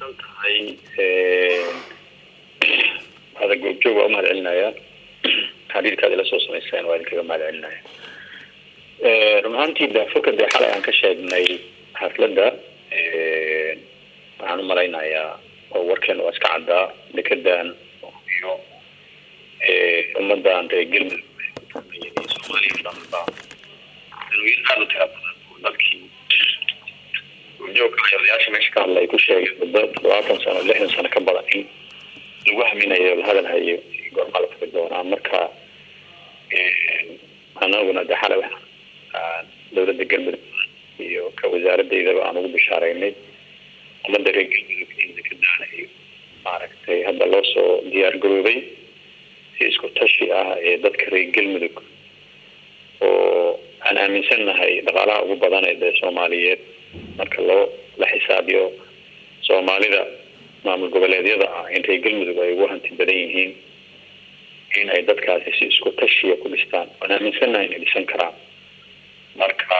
mahadsan tahay ada goobjoog waa umahad celinaya xiriirkaad ila soo samayseen waa idinkaga mahad celinaya run ahaantii daafurka dee xalay aan ka sheegnay xafladda waxaan umalaynayaa oo warkeena waa iska caddaa dekedan iyo ummadan reer galmudug soomaaliya o dhanba danooyin aada u tira badan oo dalkii goobjoogka odayaasha meesha ka hadla ay ku sheegeen muddo toddobaatan sano lixdan sano ka badan in lagu haminayo la hadal hayo goormaa la furi doonaa marka anaguna de xalay waxaan dawladda galmudug iyo ka wasaaradeydaba aan ugu bishaareynay ummadda reer galmudug in dekadaana iyo maaragtay hadda loo soo diyaar garoobay si isku tashi ah ee dadka reer galmudug oo aan aaminsannahay dhaqaalaha ugu badan ee dee soomaaliyeed marka loo la xisaabiyo soomaalida maamul goboleedyada ah in reer galmudug ay ugu hanti badan yihiin in ay dadkaasi si isku tashiya ku dhistaan waan aaminsannahay inay dhisan karaan marka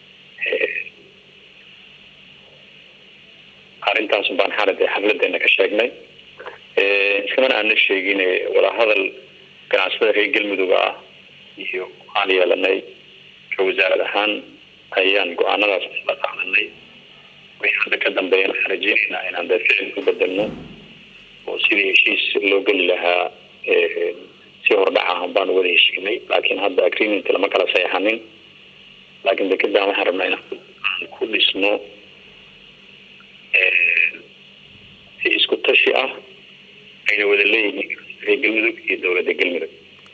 arrintaas baan xalad xafladeena ka sheegnay iskamana aana sheegin wadahadal ganacsatada reer galmudug ah iyo aan yeelanay ka wasaarad ahaan ayaan go-aanadaas isla qaadanay wixii hadda ka dambeeyana waxaan rajeynaynaa inaan dee ficil ku bedelno oo sidii heshiis loo geli lahaa si hordhac ah baan wada heshiinay laakiin hadda agreement lama kala seexanin laakiin dekedan waxaan rabnaa inaan ku dhisno si isku tashi ah ayna wada leeyihiin reer galmudug iyo dowladda galmudug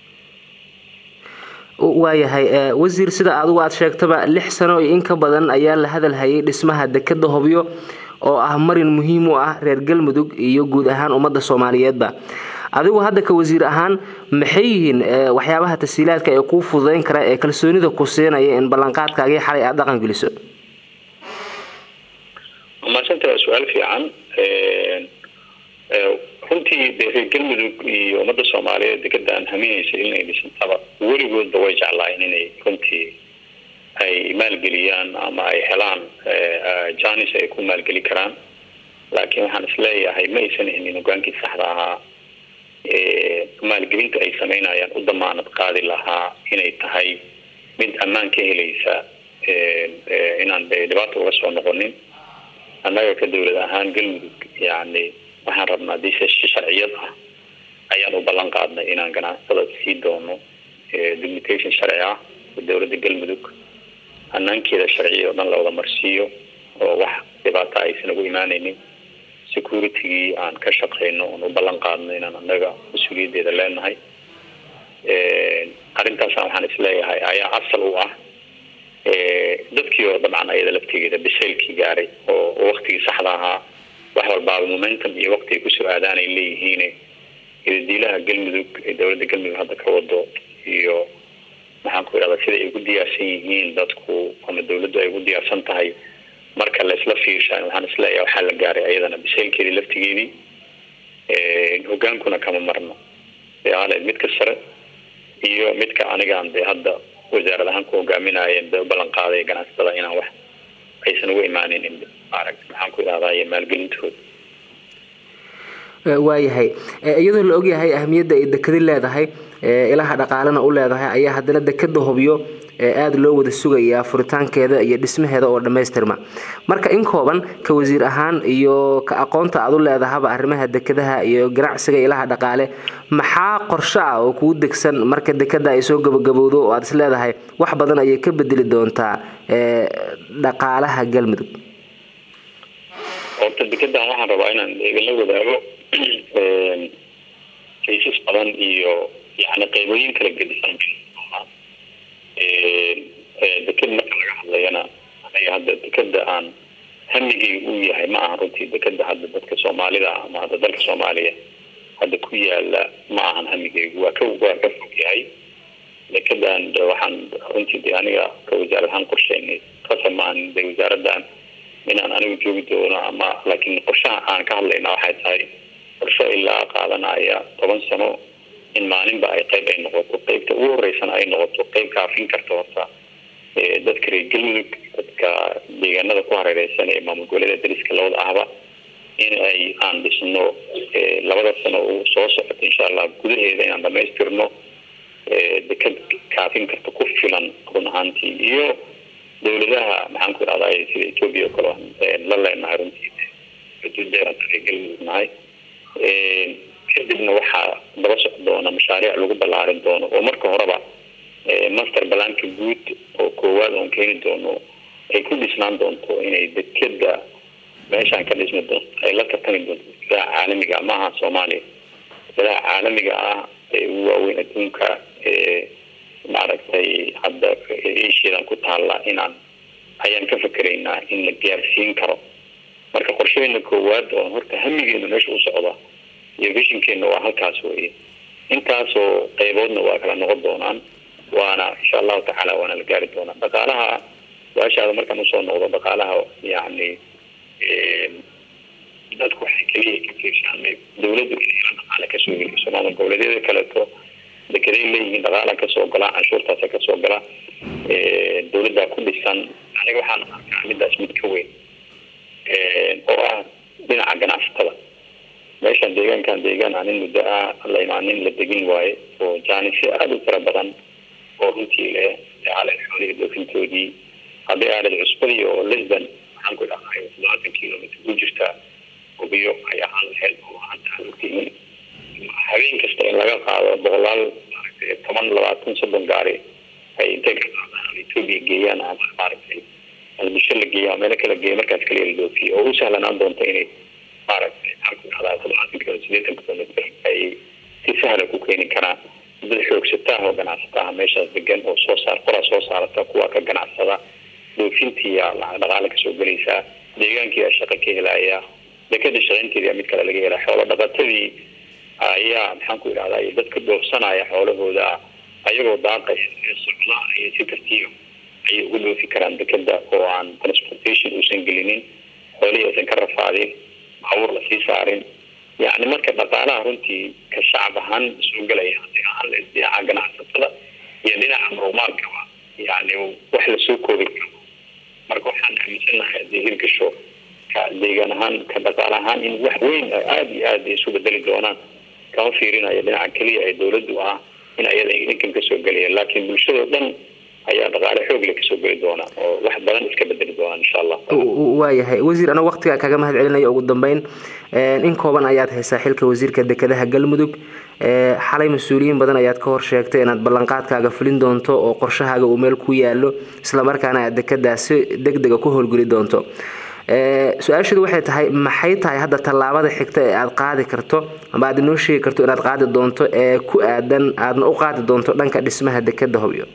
waayahay wasiir sida adigu aada sheegtaba lix sano iyo in ka badan ayaa la hadal hayay dhismaha dekeda hobyo oo ah marin muhiim u ah reer galmudug iyo guud ahaan ummadda soomaaliyeedba adigu hadda ka wasiir ahaan maxay yihiin waxyaabaha tasiilaadka ee kuu fududeyn kara ee kalsoonida ku siinaya in ballanqaadkaagii xalay aada dhaqan geliso maasanta waa su-aal fiican runtii dee reer galmudug iyo ummadda soomaaliyeed dekedaan haminaysa inay dhisantaba weligoodba way jeclaayeen inay runtii ay maalgeliyaan ama ay helaan janis ay ku maalgeli karaan laakiin waxaan isleeyahay ma aysan hinin hogaankii saxda ahaa maalgelinta ay sameynayaan u damaanad qaadi lahaa inay tahay mid ammaan ka helaysa inaan de dhibaata uga soo noqonin annaga ka dawlad ahaan galmudug yani waxaan rabnaa hadii si sharciyad ah ayaan u ballan qaadnay inaan ganacsatada sii doono documentation sharci ah dowladda galmudug hanaankeeda sharciya oo dhan la wada marsiiyo oo wax dhibaata aysan ugu imaanaynin securitygii aan ka shaqeyno oon u ballan qaadno inaan annaga mas-uuliyaddeeda leenahay arrintaasna waxaan isleeyahay ayaa asal u ah dadkii oo dabcan ayada laftigeeda bisaylkii gaaray oo waktigii saxda ahaa wax walbaaba momentum iyo wakti ay kusoo aadaan ay leeyihiin diilaha galmudug ee dowladda galmudug hadda ka wado iyo maxaan ku idhahda sida ay ugu diyaarsan yihiin dadku ama dawladdu ay ugu diyaarsan tahay marka la isla fiirsha waxaan isleeyahay waxaa la gaaray ayadana bisaylkeedii laftigeedii hogaankuna kama marno ale midka sare iyo midka anigaan dee hadda wasaarad ahaan ku hogaaminayeen de u ballan qaaday ganacsatada inaan wax aysan ugu imaanin maaragt maxaan ku idhahdaye maalgelintooda waayahay iyadoo la ogyahay ahmiyadda ay dekadi leedahay ilaha dhaqaalena u leedahay ayaa haddana dekada hobyo aada loo wada sugayaa furitaankeeda iyo dhismaheeda oo dhammaystirma marka in kooban ka wasiir ahaan iyo ka aqoonta aad u leedahaba arrimaha dekadaha iyo ganacsiga ilaha dhaqaale maxaa qorsho ah oo kuu degsan marka dekada ay soo gabagabowdo oo aada is leedahay wax badan ayay ka bedeli doontaa dhaqaalaha galmudug horta dekedan waxaan rabaa inaan idinla wadaago kaysas badan iyo yani qeybooyin kala gedisan deked marka laga hadlayana aniga hadda dekeda aan hamigeyga uu yahay ma aha runtii dekeda hadda dadka soomaalida ama hadda dalka soomaaliya hadda ku yaala ma ahan hamigeygu waa ka waa ka fog yahay dekedan de waxaan runtii de aniga ka wasaarad ahaan qorsheynay qasab maahan de wasaaradan inaan anigu joogi doono ama laakiin qorshaha aan ka hadlayna waxay tahay qorsho ilaa qaadanaya toban sano in maalinba ay qayb ay noqoto qaybta ugu horeysana ay noqoto qayb kaafin karta horta dadka reer galmudug dadka deegaanada ku hareereysan ee maamul goboleeda dariska labada ahba in ay aan dhisno labada sano uu soo socota insha allah gudaheeda inaan dhamaystirno deked kaafin karta ku filan run ahaantii iyo dawladaha maxaan ku idhahday sida ethoobia oo kale la leenahay runtii xuduudeean galmudug nahay kadibna waxaa daba soc doona mashaariic lagu ballaarin doono oo marka horeba master balaanka guud oo koowaad oon keeni doono ay ku dhisnaan doonto inay dekeda meeshaan ka dhismi doonto ay la tartami doonto dekadaha caalamiga maaha soomaaliya dekadaha caalamiga ah ee ugu waaweyn adduunka maaragtay hadda asiadan ku taalla inaan ayaan ka fakeraynaa in la gaarsiin karo marka qorshadeena koowaad oo horta hamigeena meesha u socda iyo vishinkeena waa halkaas weye intaasoo qeyboodna waa kala noqon doonaan waana insha allahu tacaala waana la gaari doonaa dhaqaalaha su-aashaada markaan usoo noqdo dhaqaalaha yani dadku waxay keliya ka fiirshaanay dawladdu inayla dhaqaale kasoo geliso maamul goboleedyada kaleeto dekeday leeyihiin dhaqaala kasoo gala canshuurtaasa kasoo gala dawladdaa ku dhisan aniga waxaan arkaa midaas mid ka weyn oo ah dhinaca ganacsatada meeshaan deegaankan deegaan aanin muddo ah la imaanin la degin waaye oo jaanisyo aada u fara badan oo runtii leh aalen xoolihii doofintoodii haddii aaled cusbadii oo lisbon waxaan ku dhahay toddobaatan kilomitr ku jirta hubiyo ay ahaan lahayd oo hadda aan ogtihiin habeen kasta in laga qaado boqolaal maaragtay toban labaatan soddon gaari ay intay ka qaadaan ethoobia geeyaan ama maaragtay albisho la geeya meelo kala geeya markaas kaliya la dhoofiyo oo u sahlanaan doonta inay maaragtay maxaan ku dhahdaa toddobaatan kilo sideetan kilomitr ay si sahla ku keeni karaan dad xoogsataah oo ganacsataha meeshaas degan oo soo saar qoraa soo saarata kuwa ka ganacsada dhoofintiiya lacag dhaqaale kasoo gelaysaa deegaankiiyaa shaqo ka helaya dekada shaqaynteedia mid kale laga helaa xoolo dhaqatadii ayaa maxaan ku idhahdaa dadka dhoofsanaya xoolahooda ayagoo daaqaya ee socda iyo si tartiiba ayay uga dhoofi karaan dekeda oo aan transportation uusan gelinin xoolihii aysan ka rafaadin baabuur lasii saarin yani marka dhaqaalaha runtii ka shacab ahaan soo gelaya hadii ahaan dhinaca ganacsatada iyo dhinaca marumaadkaba yani wax lasoo koobi karo marka waxaan aaminsanahay hadii hirgasho ka deegaan ahaan ka dhaqaal ahaan in wax weyn aada iyo aada isu bedeli doonaan kama fiirinayo dhinaca keliya ee dawladdu ah in ayada idinkan kasoo gelaya laakiin bulshadao dhan ayaa dhaqaale xoogle kasoo geli doona oo wax badan iska bedeli doonaan insha allah waayahay wasiir anagu waqtigaa kaga mahad celinaya ugu dambeyn in kooban ayaad haysaa xilka wasiirka dekedaha galmudug xalay mas-uuliyiin badan ayaad ka hor sheegtay inaad ballanqaadkaaga fulin doonto oo qorshahaaga uu meel ku yaalo islamarkaana aad dekedaa si deg dega ku howlgeli doonto su-aasheedu waxay tahay maxay tahay hadda tallaabada xigta ee aada qaadi karto ama aad inoo sheegi karto inaad qaadi doonto ee ku aadan aadna u qaadi doonto dhanka dhismaha dekeda hobyo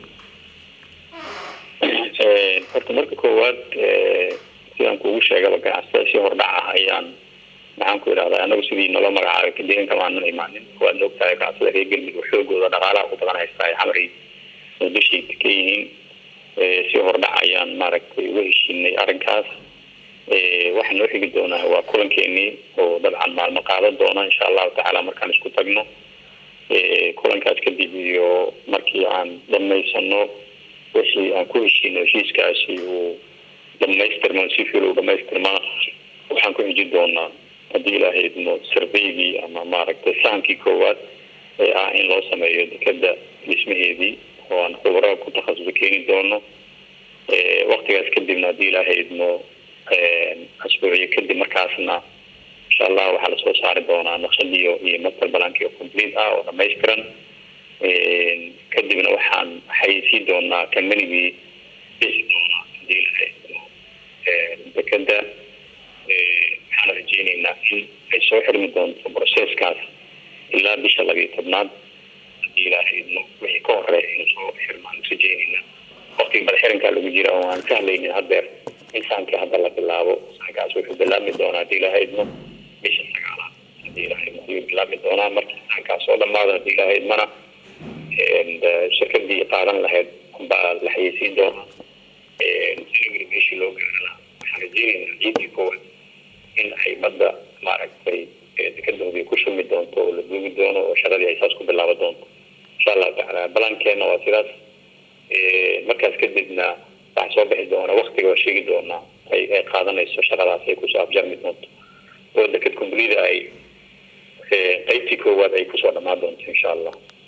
horta marka koowaad sidaan kuugu sheegaba ganacsatada si hordhac ah ayaan maxaan ku idhahdaa anagu sidii naloo magacaabay deegaanka maanan imaanin waadna ogtahay ganacsada reer galmudug xoogooda dhaqaalaha u badan haystaa xamari muqdishay ka yihiin si hordhac ayaan maaragtay uga heshiinay arrinkaas waxaa noo xigi doonaa waa kulankeenii oo dabcan maalmo qaadan doona insha allahu tacaala markaan isku tagno kulankaas kadib iyo markii aan dhamaysano wixii aan ku heshiino heshiiskaasi uu dhamaystirma si fiil u dhamaystirmaa waxaan ku xiji doonaa haddii ilaahay idmo sarveygii ama maaragtay sahankii koowaad ee ah in loo sameeyo dekeda dhismaheedii oo aan khubro ku takhasusa keeni doono waktigaas kadibna haddii ilaahay idmo asbuuciyo kadib markaasna insha allah waxaa lasoo saari doonaa naqshadiyo iyo master balanki oo complete ah oo dhamaystiran kadibna waxaan xayeysiin doonaa combanigii dhisi doonaa hadii ilaahay idmo dekeda waxaan rajeyneynaa in ay soo xirmi doonto processkaas ilaa bisha labiyo tobnaad hadii ilaahay idmo wixii ka horeeya inuu soo xirmaan rajeyneyna waktiga madaxirankaa lagu jira oo aan sahlaynin hadeer in saankii hadda la bilaabo saankaas wuxuu bilaabmi doonaa hadii ilaahay idmo bisha sagaalaad hadii ilaahay idmo ayuu bilaabmi doonaa markii saankaas oo dhamaado hadii ilaahay idmana shirkadii qaadan lahayd baa la xayeysiin doonaa silogri meeshii loo gaarana waxaan rajeyneynaa ciidii koowaad in ay badda maaragtay dekadooda ku shumi doonto oo la duugi doono oo shaqadii ay saas ku bilaaba doonto insha allahu tacaala balankeena waa sidaas markaas kadibna waxaa soo bixi doona waktiga waa sheegi doonaa ay qaadanayso shaqadaas ay kusoo afjarmi doonto oo deked complete ay qeybtii koowaad ay kusoo dhamaan doonto insha allah